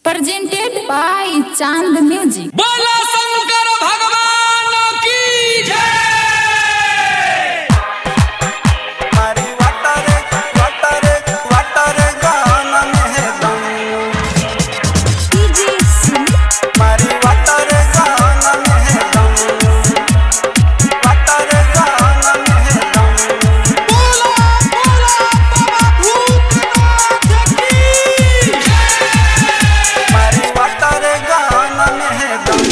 presented by Chand Music. बोला शंकर भगवान की जय मारी वाटारे वाटारे वाटारे गाना में दम मारी वाटारे गाना में दम वाटारे गाना में दम बोला बोला बाबा भूतनाथ की मारी वाटारे गाना में दम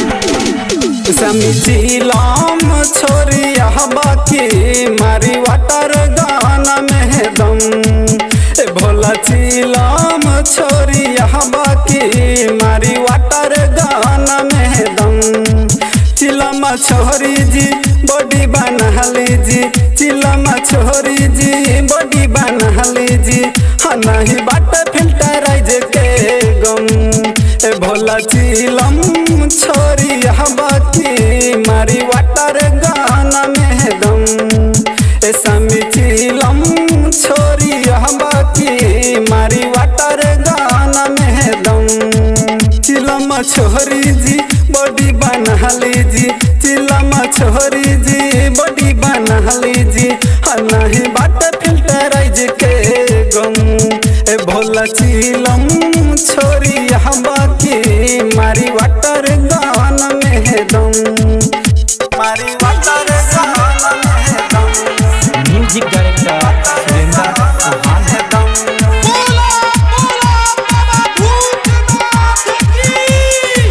समिचिलाम छोरिया बाकी मारी वाटर गाना में दम ए भोला चिलाम छोरिया बाकी मारी वाटर गाना में दम चिलमा छोरी जी बॉडी बनहली जी चिलमा छोरी जी बॉडी बनहली जी हाँ नहीं बाट फिल्टराइज के गम ए भोला चिलम छोरी बाकी मारी वाटर गाना में दम ए समी चिलम छोरी बाकी मारी वाटर गाना में दम चिलम छोरी जी बॉडी बनहली जी चिलम छोरी जी बॉडी बनहली जी हाँ नहीं बाट फिल्टराइज के गम ए भोला चिलम छोरी बाकी मारी वाटर गाना में दम मारी वाटर गाना में दम म्यूजिक डायरेक्टर सुरेंद्र चौहान है दम बोला बोला बाबा भूतनाथ की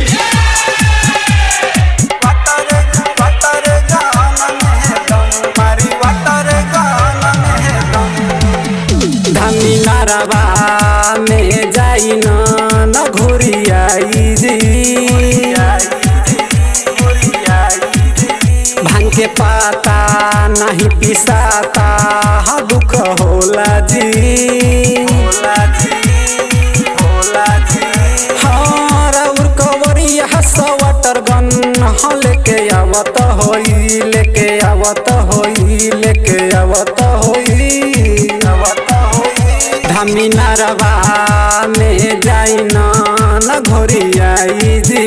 वाटर वाटर गाना में दम मारी वाटर गाना में दम धमी नारवा में जाई न न घोरियाई जी भांग के पाता नहीं पिसाता हा दुख होला जी होला जी होला जी हाँ राउर कवरिया हस वाटर गन हाँ लेके आवत होई लेके आवत होई लेके आवत होई आवत होई धामी नारवा में जाई न न घोरियाई जी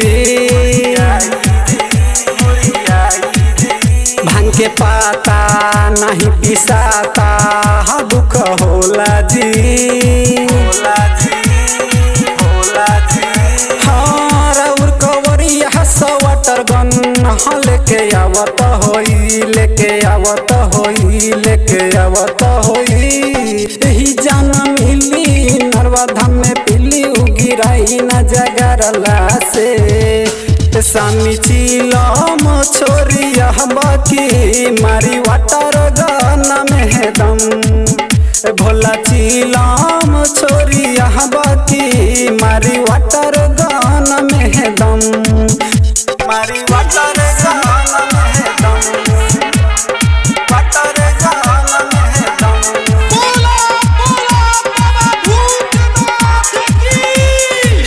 भांग के पाता नहीं पिसाता हा दुख होला जी होला जी होला जी हाँ राउर कवरिया हस वाटर गन हाँ लेके आवत होई लेके आवत होई लेके आवत होई यही जान मिली नरवा धाम में पिली उगिराई न जगरला से सामी चिलम छोरिया बाकी मारी वाटर गाना में दम भोला चिलम छोरिया बाकी मारी वाटर गाना में दम मारी वाटर गाना में दम वाटर गाना में दम बोला बोला बाबा भूतनाथ की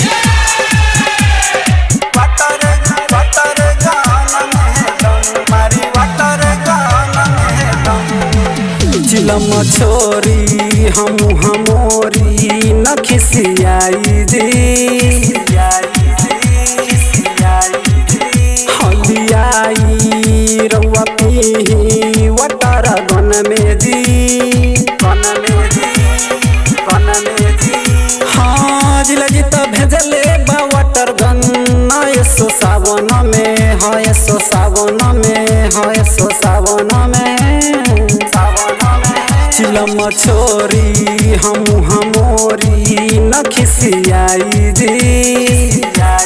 वाटर वाटर गाना में दम मारी वाटर गाना में दम चिलम छोरी हम हमोरी न खिसियाई जी हलियाई रउआ पीही वाटर गन में जी गन में जी गन में जी हाँ जिला जी तो भेजले बा वाटर गन यसो सावन में हाँ यसो सावन में हाँ यसो सावन में सावन में चिलम छोरी हम हमोरी न खिसियाई जी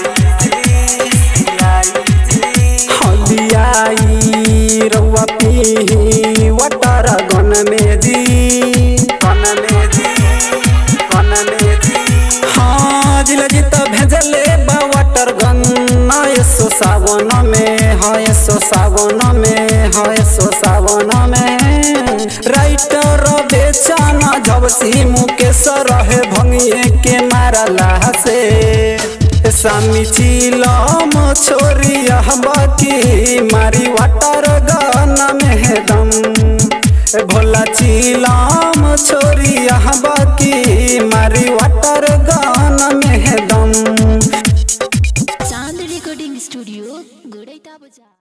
हलियाई रउआ पीही वाटर गन में जी गन में जी गन में जी हाँ जिला जी तो भेजले बा वाटर गन यसो सावन में हाँ यसो सावन में हाँ यसो सावन में राइटर बेचाना झबसी मुकेश रहे भंगिए के मारला से सामी चिलम छोरिया बाकी मारी वाटर गाना में दम भोला चिलम छोरिया बाकी मारी वाटर गाना में दम स्टूडियो गोड़ैता बजा